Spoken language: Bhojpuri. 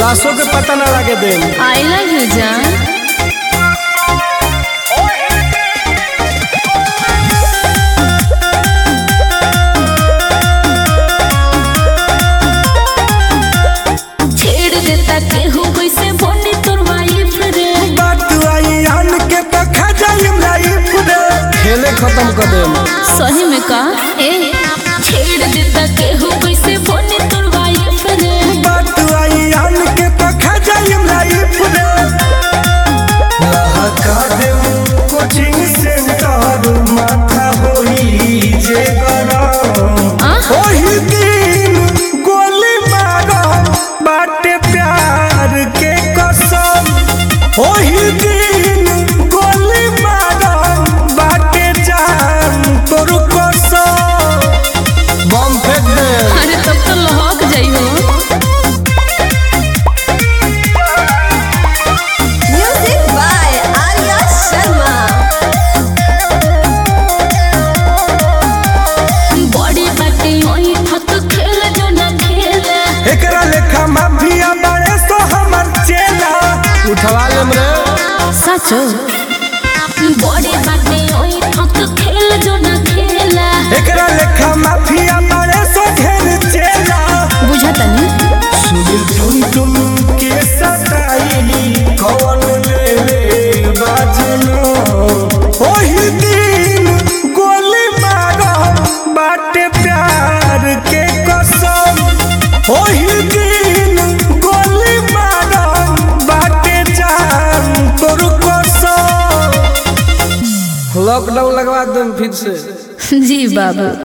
लाशों के पता ना लगे देम आई लव यू जान छेड़ देता केहू कैसे बने तोर वाइफ रे बात आई आन के तो खा जाइम लाइफ रे खेले खत्म कर देम सही में का ए छेड़ देता केहू कैसे बने तोर वाइफ रे बात आई आन के तो खा जाइम लाइफ रे लहका देम कोचिंग सेंटर माथा होई जे गरम आ? ओही दिन गोली मारम बाटे प्यार के कसम ओही दिन गोली मारम बाटे जान तोर कसम बम फेंक दे अरे तब तो लहक जाइ हो Music by Arya Sharma. बड़ी बाटे ओई ठक खेल जो ना खेले एकरा लेखा माफिया बड़े सो हमर चेला उठवा लेम रे सचो बड़ी बाटे ओई ठक खेल जो ना खेला एकरा लेखा माफिया बड़े सो घेर चेला बुझतनी सुनील तुम तुम के सताई कौन ले ले बाजनो ओही दिन गोली मारो बाटे प्यार के कसम ओही दिन गोली मारो बाटे जान तोर कसम लॉकडाउन लगवा दूं फिर से जी बाबू